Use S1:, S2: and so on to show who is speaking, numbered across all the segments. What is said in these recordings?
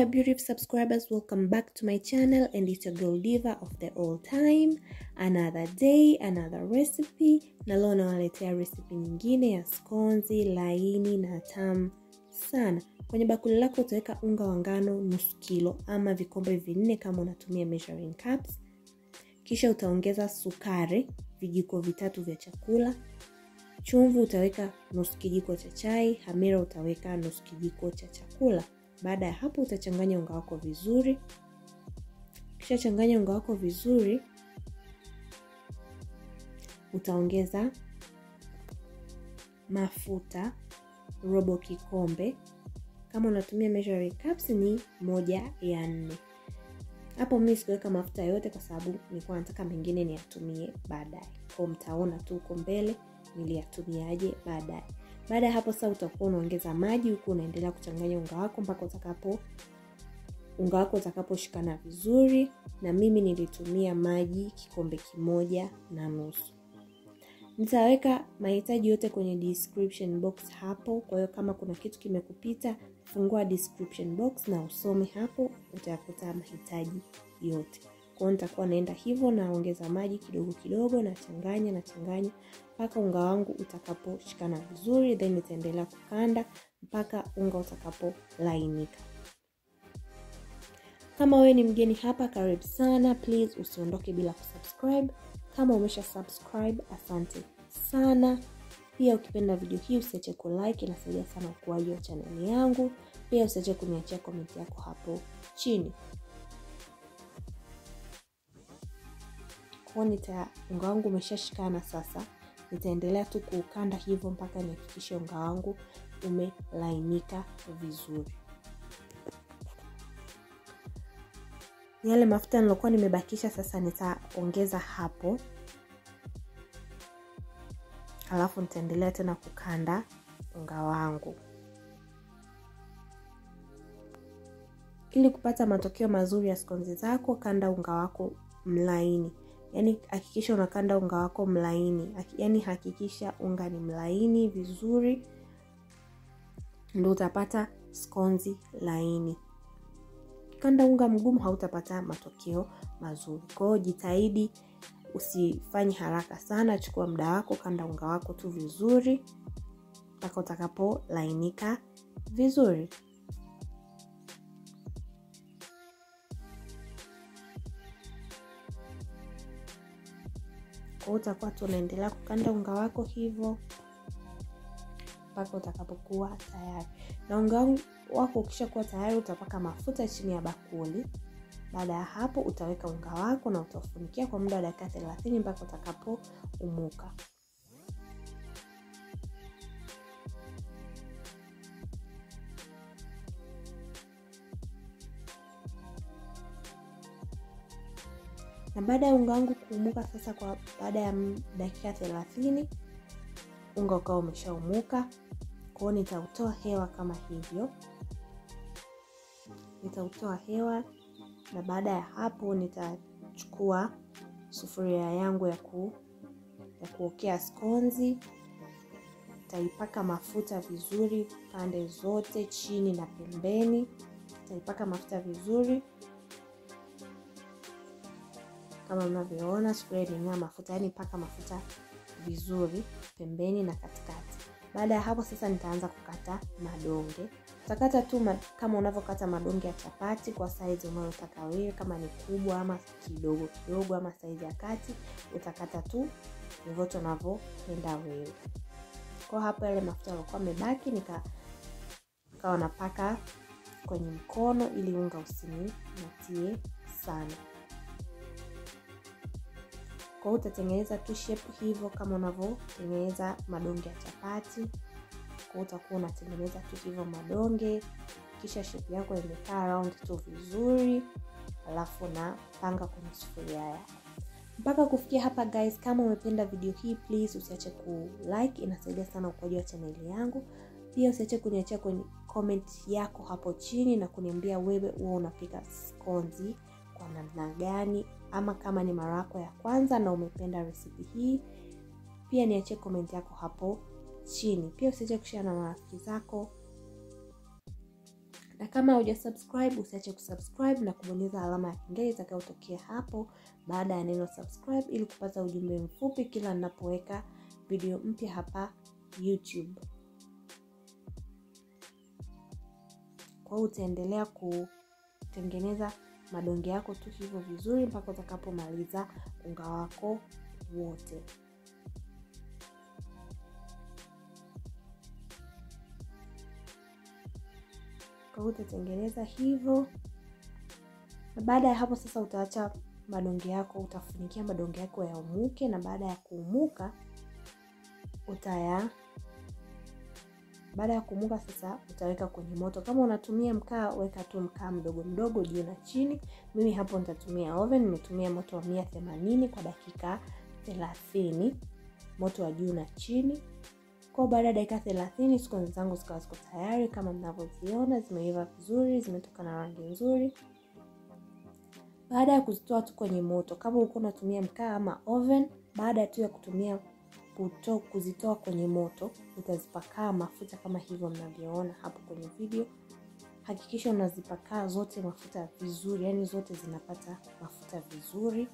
S1: my beautiful subscribers, welcome back to my channel and it's your girl Diva of the all time. Another day, another recipe. Na leo nawaletea recipe nyingine ya skonzi laini na tamu sana. Kwenye bakuli lako utaweka unga wa ngano nusu kilo ama vikombe vinne kama unatumia measuring cups. Kisha utaongeza sukari vijiko vitatu vya chakula. Chumvi utaweka nusu kijiko cha chai. Hamira utaweka nusu kijiko cha chakula. Baada ya hapo utachanganya unga wako vizuri. Kisha changanya unga wako vizuri, utaongeza mafuta robo kikombe. Kama unatumia measuring cups ni moja ya nne. Hapo mimi sikuweka mafuta yote kwa sababu nilikuwa nataka mengine niyatumie baadaye. Kwa mtaona tu huko mbele niliyatumiaje baadaye. Baada ya hapo sasa utakuwa unaongeza maji huku unaendelea kuchanganya unga wako mpaka utakapo unga wako utakaposhikana vizuri, na mimi nilitumia maji kikombe kimoja na nusu. Nitaweka mahitaji yote kwenye description box hapo. Kwa hiyo kama kuna kitu kimekupita, fungua description box na usome hapo, utayakuta mahitaji yote. Kwa hiyo nitakuwa naenda hivyo, naongeza maji kidogo kidogo, nachanganya nachanganya mpaka unga wangu utakaposhikana vizuri, then nitaendelea kukanda mpaka unga utakapolainika. Kama wewe ni mgeni hapa, karibu sana. Please usiondoke bila kusubscribe. Kama umesha subscribe, asante sana. Pia ukipenda video hii usiache ku like, inasaidia sana ukuaji wa chaneli yangu. Pia usiache kuniachia komenti yako hapo chini. Kwa nita unga wangu umeshashikana sasa, nitaendelea tu kuukanda hivyo mpaka nihakikishe unga wangu umelainika vizuri. Yale mafuta nilokuwa nimebakisha sasa nitaongeza hapo, alafu nitaendelea tena kukanda unga wangu ili kupata matokeo mazuri ya skonzi zako. Kanda unga wako mlaini, yaani hakikisha unakanda unga wako mlaini, yaani hakikisha unga ni mlaini vizuri, ndio utapata skonzi laini. Kanda unga mgumu hautapata matokeo mazuri. Kwa hiyo jitahidi usifanye haraka sana, chukua muda wako, kanda unga wako tu vizuri mpaka utakapolainika vizuri. Kwa hiyo utakuwa tu unaendelea kukanda unga wako hivyo mpaka utakapokuwa tayari. Na unga wako ukishakuwa tayari, utapaka mafuta chini ya bakuli. Baada ya hapo, utaweka unga wako na utafunikia kwa muda wa dakika thelathini mpaka utakapoumuka. Na baada ya unga wangu kuumuka sasa, kwa baada ya dakika thelathini unga ukawa umeshaumuka. Kwa hiyo nitautoa hewa kama hivyo, nitautoa hewa, na baada ya hapo nitachukua sufuria yangu ya ku ya kuokea skonzi, nitaipaka mafuta vizuri pande zote, chini na pembeni. Nitaipaka mafuta vizuri kama mnavyoona, sufuria iling'aa mafuta, yaani paka mafuta vizuri pembeni na katikati. Baada ya hapo sasa, nitaanza kukata madonge. Utakata tu ma, kama unavyokata madonge ya chapati kwa saizi unayotaka wewe, kama ni kubwa ama kidogo kidogo ama saizi ya kati, utakata tu vyovyote unavyopenda wewe. Kwa hapo yale mafuta yalikuwa yamebaki, nika kawa napaka kwenye mkono ili unga usinimatie sana. Kwa hiyo utatengeneza tu shape hivyo kama unavyotengeneza madonge ya chapati. Kwa hiyo utakuwa unatengeneza tu hivyo madonge, kisha shape yako imekaa round tu vizuri, alafu napanga kwenye sufuria yako mpaka kufikia hapa. Guys, kama umependa video hii, please usiache ku like, inasaidia sana ukuaji wa chaneli yangu. Pia usiache kuniachia kwenye comment yako hapo chini na kuniambia wewe huwa unapika skonzi kwa namna gani ama kama ni mara yako ya kwanza na umependa resipi hii, pia niachie komenti yako hapo chini. Pia usiache kushare na marafiki zako na kama hauja subscribe usiache kusubscribe na kubonyeza alama ya kengele itakayotokea hapo baada ya neno subscribe ili kupata ujumbe mfupi kila ninapoweka video mpya hapa youtube kwa hiyo utaendelea kutengeneza madonge yako tu hivyo vizuri mpaka utakapomaliza unga wako wote kwa hiyo utatengeneza hivyo na baada ya hapo sasa utaacha madonge yako utafunikia madonge yako yaumuke na baada ya kuumuka utaya baada ya kuumuka sasa utaweka kwenye moto kama unatumia mkaa weka tu mkaa mdogo mdogo juu na chini mimi hapo nitatumia oven nimetumia moto wa mia themanini kwa dakika thelathini moto wa juu na chini kwa baada ya dakika thelathini skonzi zangu zikawa ziko tayari kama mnavyoziona zimeiva vizuri zimetoka na rangi nzuri baada ya kuzitoa tu kwenye moto kama ulikuwa unatumia mkaa ama oven baada tu ya kutumia kuto, kuzitoa kwenye moto utazipakaa mafuta kama hivyo mnavyoona hapo kwenye video hakikisha unazipakaa zote mafuta vizuri yani zote zinapata mafuta vizuri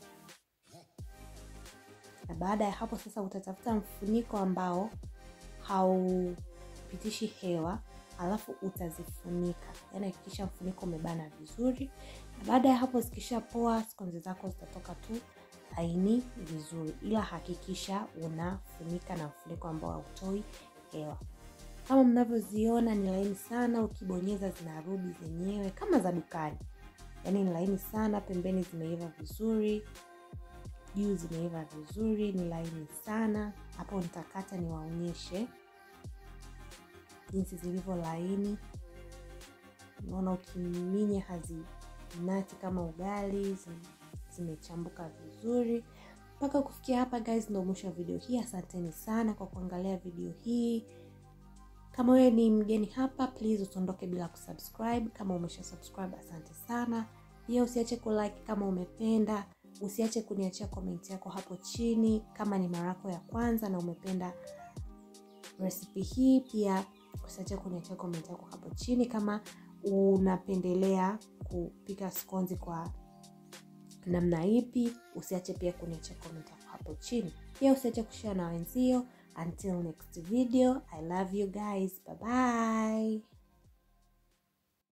S1: na baada ya hapo sasa utatafuta mfuniko ambao haupitishi hewa alafu utazifunika yani hakikisha mfuniko umebana vizuri na baada ya hapo zikishapoa skonzi zako zitatoka tu laini vizuri ila hakikisha unafunika na mfuniko ambao hautoi hewa kama mnavyoziona ni laini sana ukibonyeza zinarudi zenyewe kama za dukani yaani ni laini sana pembeni zimeiva vizuri juu zimeiva vizuri ni laini sana hapo nitakata niwaonyeshe jinsi zilivyo laini unaona ukiminya hazinati kama ugali zimechambuka vizuri mpaka kufikia hapa guys ndo mwisho wa video hii asanteni sana kwa kuangalia video hii kama wewe ni mgeni hapa please usiondoke bila kusubscribe kama umesha subscribe asante sana pia usiache kulike kama umependa usiache kuniachia komenti yako hapo chini kama ni mara yako ya kwanza na umependa resipi hii pia usiache kuniachia komenti yako hapo chini kama unapendelea kupika skonzi kwa namna ipi usiache pia kuniachia komenti yako hapo chini pia usiache kushare na wenzio until next video i love you guys bye bye